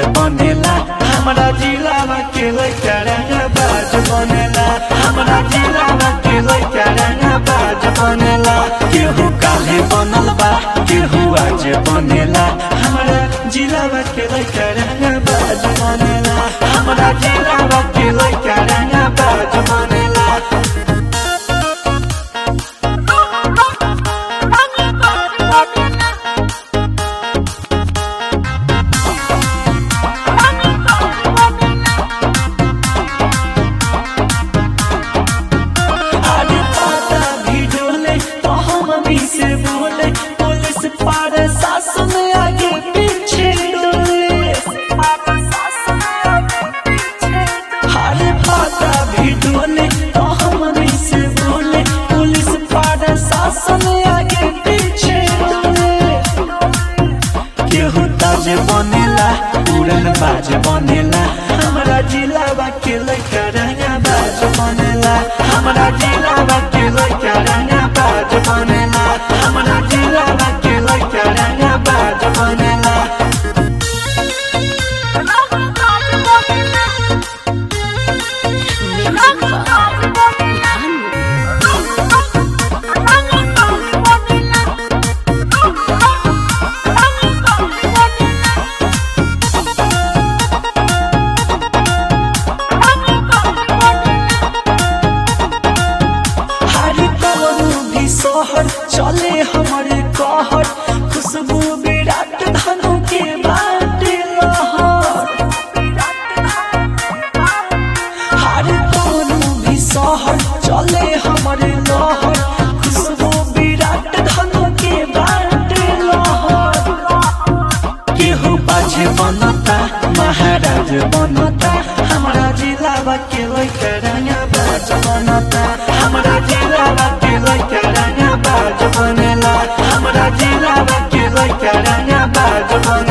बनेला हमरा जिलावा के लइका रंगा बाज बनेला हमरा जिलावा के लइका रंगा बाज बनेला केहू काले बनल बा केहू आज बनेला हमरा जिलावा के लइका रंगा बाज बनेला हमरा जिलावा के लइका रंगा बाज बनेला आगे पता भी डोले तो हम भी से बोले पुलिस पार शासन आगे पीछे डोले आगे पता भी डोले तो हम भी से बोले पुलिस पार शासन आगे पीछे डोले केहू ताज बनेला उड़न बाज बनेला हमरा जिलावा के लइका रंगा बाज बनेला हमरा जिलावा के लइका रंगा बाज बनेला हमरा जिलावा के लइका रंगा बाज बनेला हर कवनो भी शहर चले हमारे कहर खुशबू विराट धनु के बाटे लहर हर कवनो भी शहर चले हमारे लहर खुशबू विराट धनु के बाटे लहर केहू बाजे बनता महाराज बनता हमरा जिलावा के लइका रंगा बाज बनता हमरा जिलावा के लइका रंगा बाज बनेला हमरा जिलावा के लइका रंगा बाज बनेला